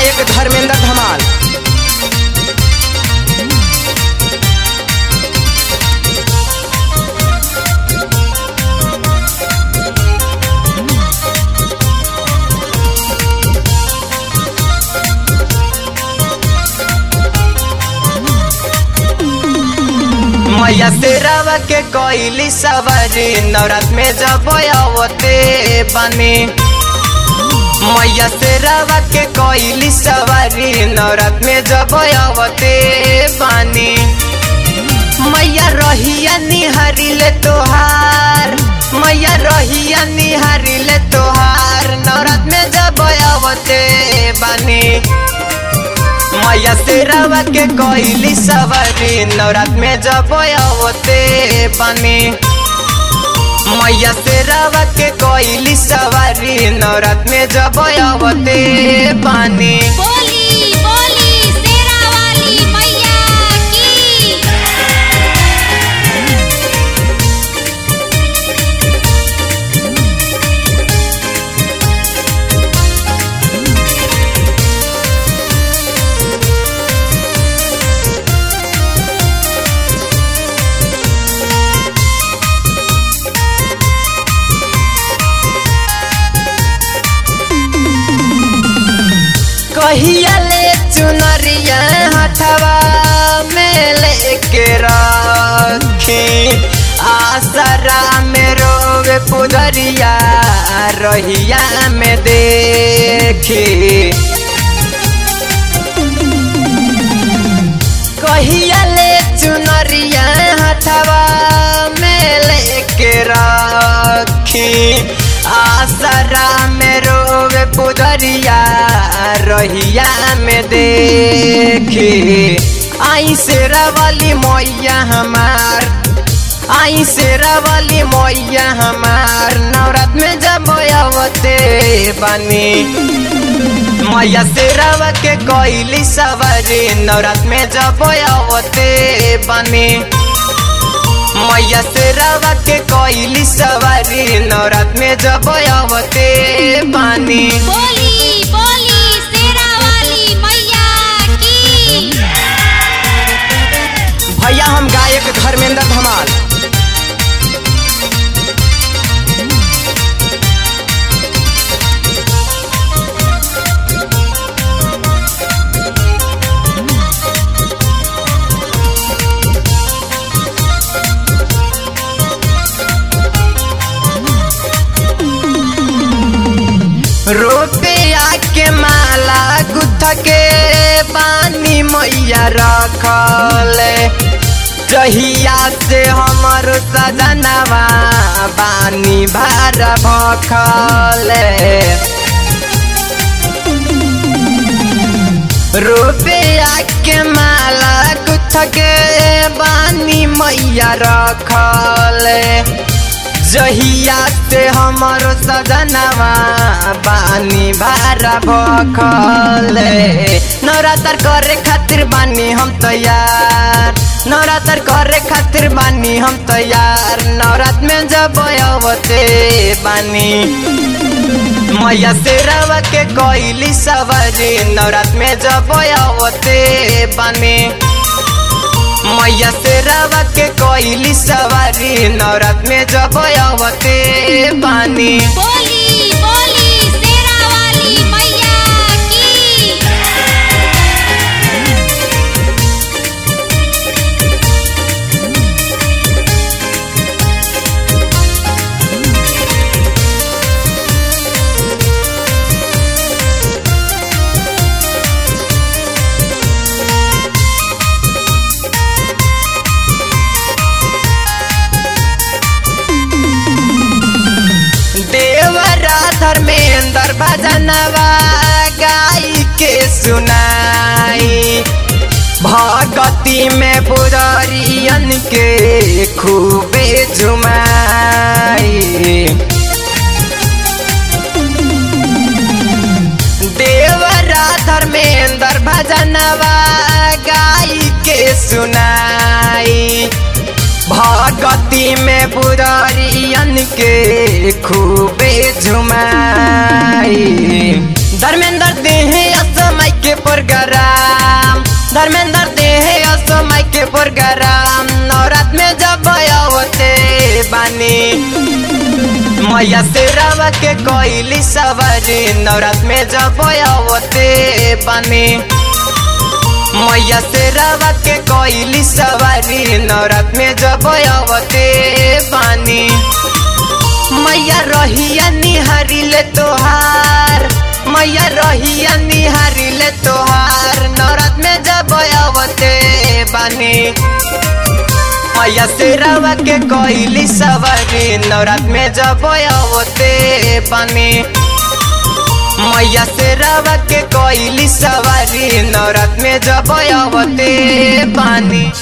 गायक धर्मेंद्र धमाल मैया शेरावा के कोइली सवारी नवरात में जब आवते बने मैया शेरावा के कोइली सवारी नवरात में जब आवते बानी मैया रहिया निहारी ले तोहार मैया रहिया निहारी ले तोहार नवरात में जब आवते बानी मैया शेरावा के कोइली सवारी नवरात में जब आवते बने मैया शेरावा के कोइली सवारी नवरात में जब आवते बने बोली बोली शेरा वाली मैया की कहिया ले चुनरिया हथवा में लेके रखी आसरा में रोवे पुजरिया रहिया में देखी कहिया ले चुनरिया हथवा में लेके रखी आसरा में रोवे पुजरिया रहिया में देखी आई शेरा वाली मैया हमार आई शेरा वाली मैया हमार नवरात में जब आवते बनी मैया शेरावा के कोइली सवारी नवरात में जब आवते बने मैया शेरावा के कोइली सवारी नवरात में जब आवते बने बोली बोली शेरा वाली मैया की भैया हम गायक धर्मेंद्र धमाल रुपया के माला गुथ के पानी मैया रखल जहिया से हमर सजनवा बानी भार भखल रुपया के माला गुथ के बानी मैया रखल जहिया से हमर सजनवा बानी भारा भखल नवरात्र करे खातिर बानी हम तैयार नवरात्र करे खातिर बानी हम तैयार नवरात्र में जब आवते बानी मैया शेरावा के कोइली सवारी नवरात्र में जब आवते बानी मैया शेरावा के कोइली सवारी नवरात में जब आवते बानी बोली बोली शेरा वाली मैया की देवरा धर्मेंद्र भजनवा गाई के सुनाई भगती में पुजरियन के खूबे झुमाई देवरा धर्मेंद्र भजनवा गाई के सुनाई भगती में पुरारियन के खूबे झुमाई धर्मेंद्र देह असमय के मैया से रवा के कोइली सवारी नवरात में जब आवते बानी मैया से रवा के कोइली सवारी नवरात में जब आवते बानी मैया रहिया निहारी ले तोहार मैया रहिया निहारी ले तोहार नवरात में जब आवते बानी मैया से रवा के कोइली सवारी नवरात में जब आवते बानी मैया से रवा के कोइली सवारी नवरात में जब आवते बानी